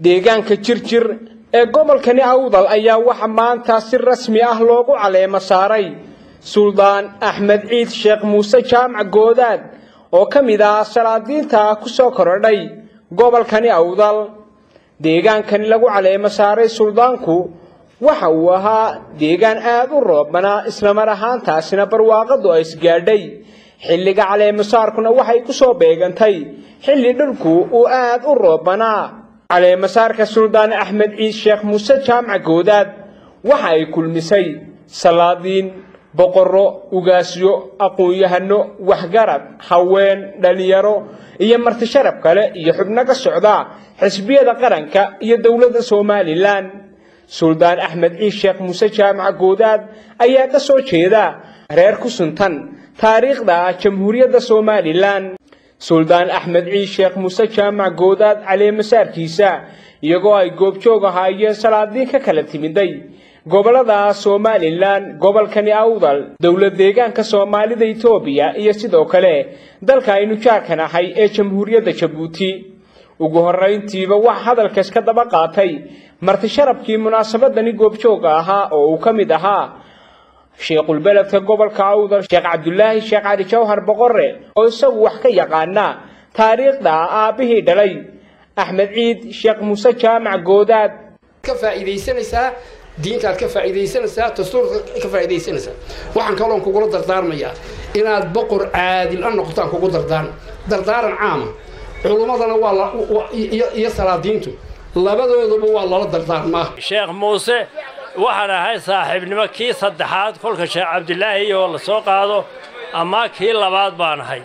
deegaanka jirjir ee gobolkani awdal ayaa waxa maanta si rasmi ah loogu caleemo saaray suldaan axmed ciid sheekh muuse jaamac goodaad oo ka mid ah salaadiinta ku soo korodhay gobolkani awdal deegaankani lagu caleemo saaray suldaanku waxa uu ahaa deegaan aad u roobanaa islamar ahaantaasina barwaaqadu ay isgaadhay xilliga caleemasaarkuna waxay ku soo beegantay xilli dhulku uu aad u roobanaa caleemasaarka suldaan axmed ciid sheekh muuse jaamac goodaad waxa ay kulmisay salaadiin boqorro ugaasyo aqoon-yahano waxgarad haween dhalinyaro iyo marti sharaf kale iyo xubno ka socda xisbiyada qaranka iyo dowladda somalilan suldaan axmed ciid sheekh muuse jaamac goodaad ayaa ka soo jeeda reer ku suntan taariikhda jamhuuriyadda somalilan suldaan axmed ciid sheekh muuse jaamac goodaad caleemasaarkiisa iyagoo ay goobjoog ahaayeen salaadiin ka kala timiday gobollada somalilan gobolkani awdal dowlad deegaanka soomaalida etoobiya iyo sidoo kale dalka aynu jaarkan ahay ee jamhuuriyadda jabuuti ugu horrayntiiba wax hadalkaas ka daba qaatay marti sharafkii munaasabadani goobjooga ahaa oo uu ka mid ahaa sheekhulbeledka gobolka awdal sheekh cabdulaahi sheekh cali jawhar boqore oo isagu wax ka yaqaana taariikhda aabbihii dhalay axmed ciid sheekh muuse jaamac goodaad ka faa'iidaysanaysaa diintaad ka faa'iidaysanaysaa dastuurka ka faa'iidaysanaysaa waxaan kaloon kugula dardaarmayaa inaad boqor caadil a noqotaan kugu dardaaran dardaaran caama culummadana waa iyo salaadiintu labadoodaba waa lala dardaarmaa sheekh muuse waxaan ahay saaxiibnimo kii saddexaad kolka sheekh cabdilaahi oo la soo qaado amaa kii labaad baan ahay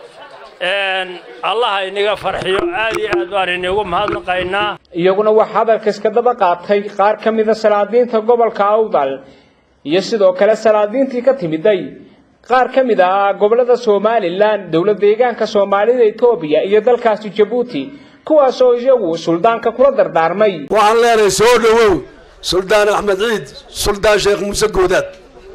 allaha inaga farxiyo aad iyo aad baan inigu mahadnaqaynaa iyaguna waxaa hadalkaas ka daba qaatay qaar ka mida salaadiinta gobolka awdal iyo sidoo kale salaadiintii ka timiday qaar ka mid ah gobollada somalilan dowlad deegaanka soomaalida etoobiya iyo dalkaasi jabuuti kuwaasoo iyagu suldaanka kula dardaarmay waxaan leenahay soo dhowow suldaan axmed ciid suldaan sheekh muuse goodaad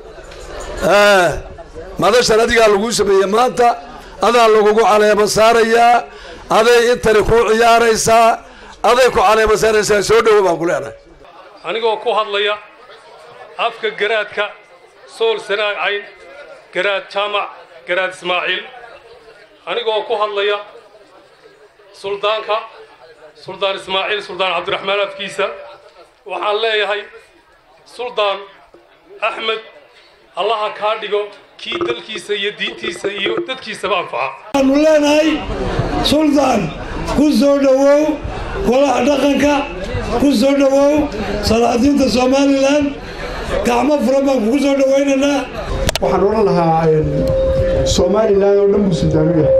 madashan adigaa laguu sameeyey maanta adaa lagugu caleemo saarayaa aday intani kuu ciyaaraysaa aday ku caleemo saaraysaa soo dhowow baan ku leenahay anigoo ku hadlaya afka garaadka sool sanaag cayn garaad jaamac garaad ismaaciil anigoo ku hadlaya suldaanka suldaan ismaaciil suldaan cabdiraxmaan afkiisa waxaan leeyahay suldaan axmed allaha kaa dhigo kii dalkiisa iyo diintiisa iyo dadkiisaba anfaca waxaanu leenahay suldaan ku soo dhowow golaha dhaqanka ku soo dhowow salaadiinta somalilan gacmo furan baan kugu soo dhowaynaynaa waxaan odhan lahaa somalilan oo dhan buu suldaan u yahay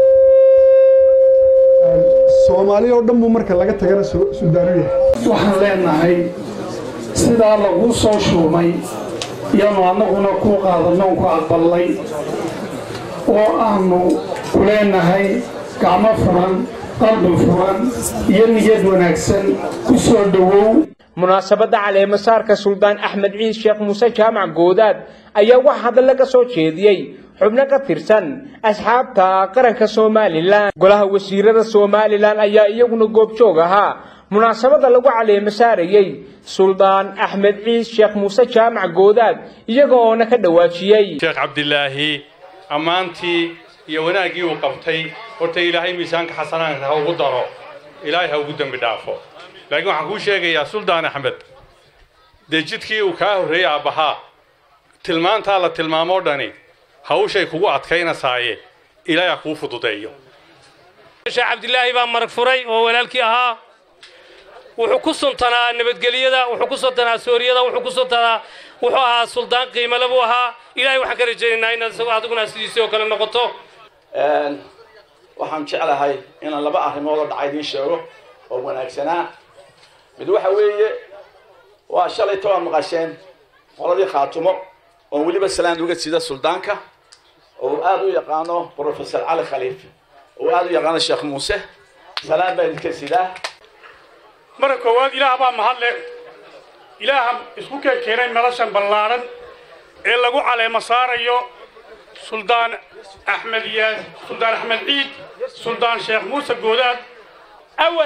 soomaali oo dhan buu marka laga tagana suldaan u yahay waxaan leenahay sidaa lagu soo shuumay yaanu annaguna ku qaadanno ku aqballay oo aanu ku leenahay gacmo furan qalbi furan iyo niyad wanaagsan ku soo dhowow munaasabadda caleemasaarka suldaan axmed ciid sheekh muuse jaamac goodaad ayaa wax hadalla ka soo jeediyey xubno ka tirsan asxaabta qaranka somalilan golaha wasiirada somalilan ayaa iyaguna goobjoog ahaa munaasabadda lagu caleemo saarayey suldaan axmed ciid sheekh muuse jaamac goodaad iyaga oona ka dhawaajiyey sheekh cabdilaahi ammaantii iyo wanaaggii uu qabtay horta ilaahay miisaanka xasanaanka ha ugu daro ilaahay ha ugu dembi dhaafo laakiin waxaan kuu sheegayaa suldaan axmed dee jidkii uu kaa horreeyey aabbahaa tilmaantaa la tilmaamoo dhani hawshay kugu adkaynasaaye ilaahay ha kuu fududeeyo sheekh cabdilaahi baa marag furay oo walaalkii ahaa wuxuu ku suntanaa nabadgelyada wuxuu ku suntanaa sooriyada wuxuu ku suntanaa wuxuu ahaa suldaan qiimale buu ahaa ilaahay waxaan ka rajaynaynaa inaad isagu adiguna sidiisii oo kale noqoto waxaan jeclahay inaan laba arrimood oo dhacay idiin sheego oo wanaagsanaa mid waxa weeye waa shalay tobaad maqasheen qoladii khaatumo oon weliba salaan uga sida suldaanka oo aada u yaqaano professor cali khaliif oo aada u yaqaano sheekh muuse salaan baa idinka sidaa marka koowaad ilaah baa mahadle ilaaha isku keen keenay noloshan ballaaran ee lagu caleemo saarayo suldaan axmed yaas suldaan axmed ciid suldaan sheekh muuse goodaad awal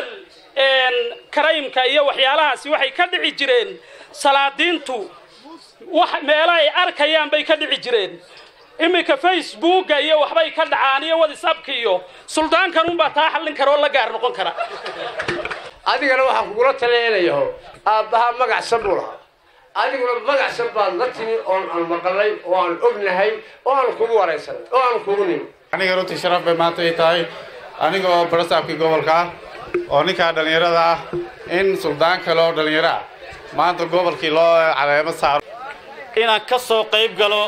karaymka iyo waxyaalahaasi waxay ka dhici jireen salaadiintu wax meelo ay arkayaan bay ka dhici jireen iminka facebooka iyo waxbay ka dhacaan iyo whatsappka iyo suldaankan unbaa taa xallin kara oo la gaar noqon kara adigana waxaan kugula taleenayaho aabbahaa magacsan buu lahaa adiguna magacsan baad la timi oon aan maqalay oo aan ognahay oo aan kugu waraysanay oo aan kugu nimi aniga runtii sharaf bay maanta ii tahay aniga oo barasaabkii gobolka ah oo ninkaa dhallinyarada ah in suldaan kale oo dhallinyaro ah maanta gobolkii loo caleemo saaro inaan ka soo qayb galo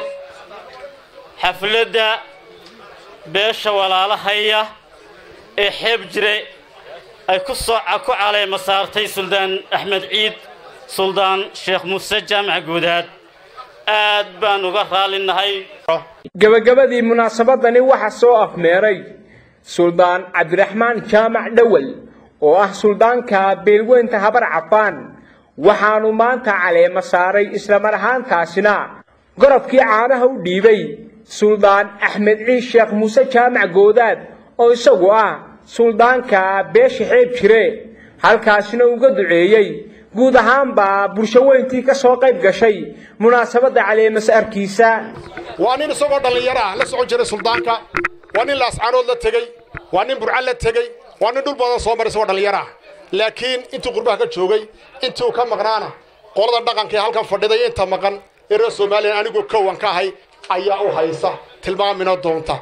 xafladda beesha walaalahaya ee xeeb jire ay ku soo ku caleema saartay suldaan axmed ciid suldaan sheekh muuse jaamac guudaad aad baan uga raalinahay gebagabadii munaasabadani waxaa soo afmeeray suldaan cabdiraxmaan jaamac dhowel oo ah suldaanka beelweynta habar cafaan waxaanu maanta caleema saaray islamar ahaantaasina gorobkii caanaha u dhiibay suldaan axmed ciid sheekh muuse jaamac goodaad oo isagu ah suldaanka beesha xeeb jire halkaasina uga duceeyey guud ahaanba bulsho weyntii ka soo qayb gashay munaasabadda caleemasaarkiisa waa nin isagoo dhallinyaro ah la socon jiray suldaanka waa nin laascaanood la tegey waa nin burca la tegey waa nin dhul badan soo maray isagoo dhallinyaro ah laakiin intuu qurbaha ka joogay intuu ka maqnaana qolada dhaqanka ee halkan fadhiday inta maqan ee reer somalilan anigoo kowan ka ahay ayaa u haysa tilmaamina doonta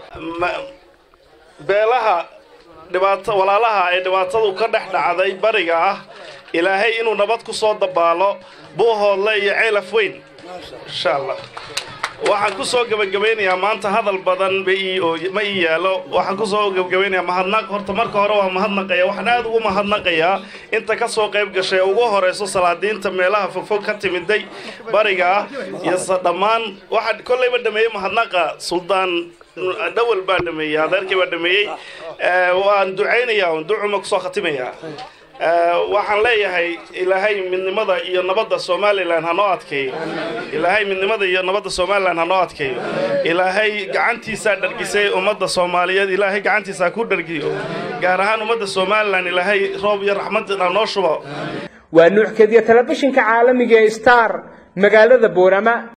beelaha dhibaato walaalaha ay dhibaatadu ka dhex dhacday bariga ah ilaahay inuu nabad ku soo dabaalo buuhoodle iyo ceelaf weyn insha allah waxaan ku soo gebagabaynayaa maanta hadal badan ma ii yaalo waxaan ku soo gebagabaynayaa mahadnaq horta marka hore waa mahadnaqaya waxaan aad ugu mahadnaqayaa inta ka soo qayb gashay ugu horayso salaadiinta meelaha fogfog ka timiday bariga ah iyo dhammaan waxaa kollayba dhameeyey mahadnaqa suldaan dhawal baa dhameeyey adeerkii baa dhameeyey waan ducaynayaa ducuma kusoo khatimayaa waxaan leeyahay ilaahay midnimada iyo nabadda somalilan ha noo adkeeyo ilaahay midnimada iyo nabadda somalilan ha noo adkeeyo ilaahay gacantiisaa dhargisay ummadda soomaaliyeed ilaahay gacantiisa ha ku dhargiyo gaar ahaan ummadda somalilan ilaahay roob iyo raxmad ha noo shubo waa nuuxkadiya telefishinka caalamiga ee star magaalada boorama